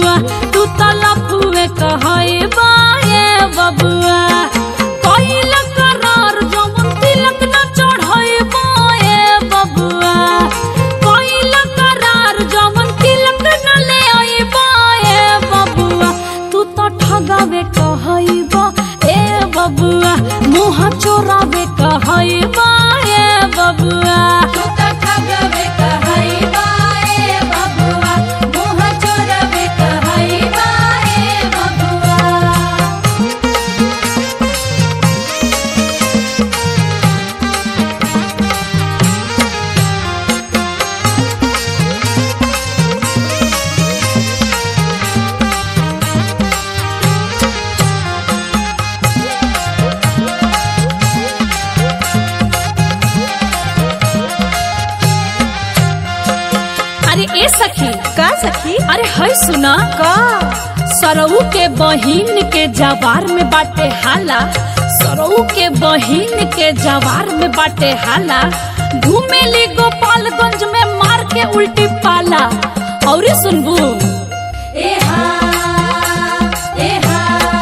बबुआ तू त लफुए कहई बाए बबुआ कइल करार जवन तिलक न चढ़ई बाए बबुआ कइल करार जवन तिलक न ले आई बाए बबुआ तू त ठगावे कहई बा ए बबुआ मुँह चोरावे कहई बा ए बबुआ तू तो ठगवे कहई बाए बबुआ मुँह चोरवे कहई बाए बबुआ अरे ए सखी का सखी अरे है सुना का सरऊ के बहिन के जवार में बाटे हाला सरऊ के बहिन के जवार में बाटे हाला घूमेली गोपालगंज में मार के उल्टी पाला और सुनबू एहा एहा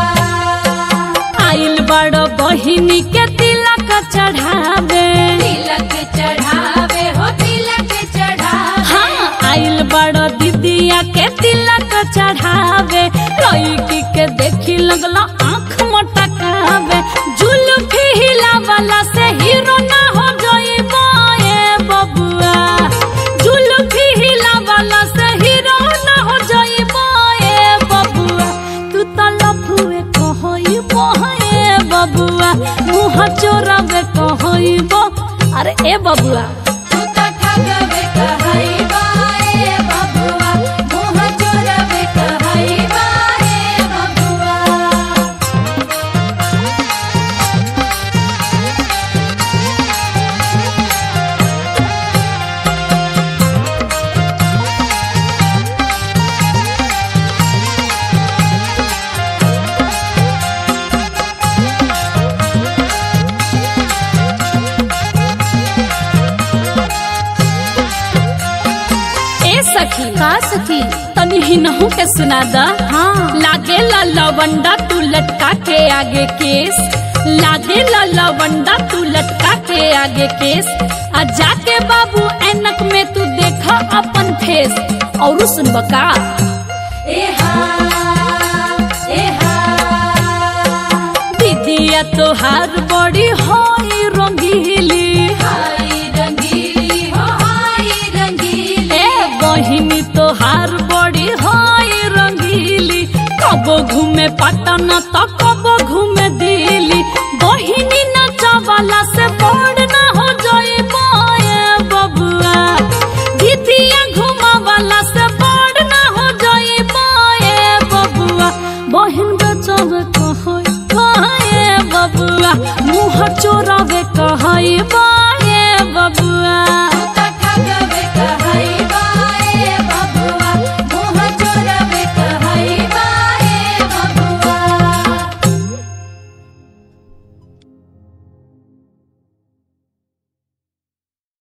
आइल बड़ बहिनी के तिलक चढ़ावे तिलक चढ़ावे हो तिलक चढ़ावे हाँ आइल बड़ दीदिया के तिलक चढ़ावे लड़की के देखी लगला आँख मटकावे जुल्फी हिलावला से हीरो ना हो जाइबा ए बबुआ जुल्फी हिलावला से हीरो ना हो जाइबा ए बबुआ तू त लफुए कहइबो ए बबुआ मुँह चोरावे कहइबो अरे ए बबुआ तू तो ठगवे कहई बाए बबुआ मुँह चोरवे कहई बाए बबुआ ए सखी का सखी तनी हिनहू के सुना दा हाँ लागे ला लवंडा तू लटका के आगे केस लागे ला लवंडा तू लटका के आगे केस आ जाके बाबू ऐनक में तू देखा अपन फेस और सुन बका एहा एहा दीदिया तोहार बड़ी होई रंगीली हाय रंगीली हो हाय रंगीली ए बहिनी तोहार बड़ी होई रंगीली कबो घूमे पटना तो कबो घूमे दिल्ली बहिनी नचावाला से बड़ ना हो जाए बाए बबुआ दीदिया घुमावाला से बड़ ना हो जाए बाए बबुआ बहिन बचावे कहई बाए बबुआ मुँह चोरावे कहई बाए बबुआ